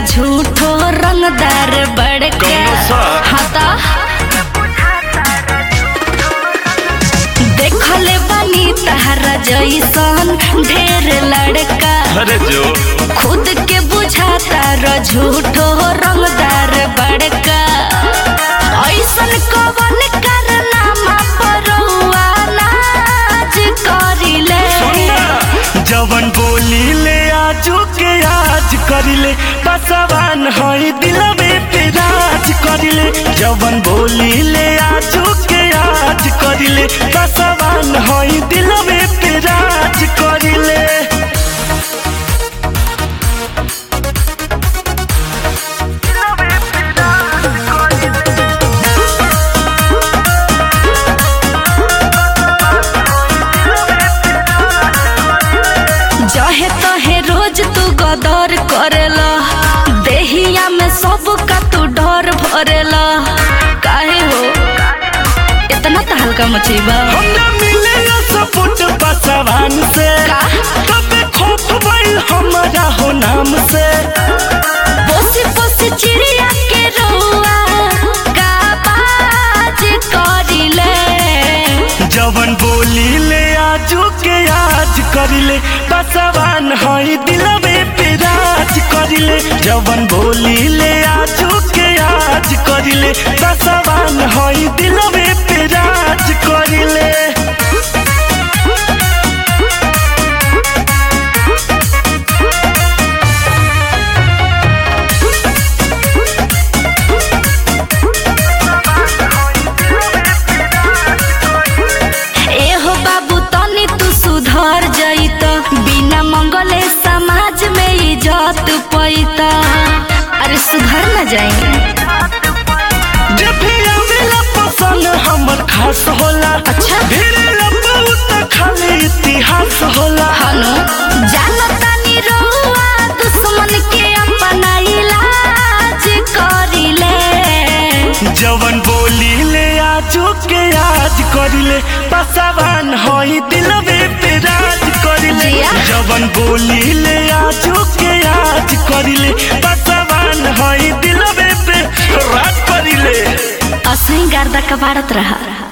झूठो रंगदार बड़का कौनो सा? हाता देखले बानी तहरा जैसन ढेर लड़का अरे जो खुद के बुझाता र झूठो रंगदार बड़का ऐसन कवन करनामा परौआ नाच करिले जवन बोली ले आजू के आज करिले बसवान हई दिलवे पे राज करिले जवन बोली ले आजू के आज करिले बसवान हई दिलवे पे राज करिले जहे तहे रोज तू गदर करेला देहिया में सब का तू डर भरेला काहे हो इतना तो हल्का मचीबा हमरा मिले सपोर्ट बसवान से का? तबे खोप भइल हमारा हो नाम से पोसी पोसी चिड़िया के रउआ का बाज करिले जवन बोली ले आजू के आज करिले बसवान हई दिलवे पे राज करिले जवन बोली ले आजू के आज करिले बसवान हई दिलवे पे राज करिले एहो बाबू तनी तू सुधर जइत बिना मंगले समाज में इज्जत पैता अरे सुधर न जाए जब भी आवेला पसंद हमर खास होला अच्छा। ढेरे बहुत खाली इतिहास होला हनु जानतानी रहुआ दुश्मन के अपना इलाज करिले जवन बोली ले आजू के आज करिले पसवान हई दिलवे पे राज करिले जिया। जवन बोली ले आजू के आज करिले पसवान हई दिलवे पे राज करिले असही गर्दा कबाड़त रहा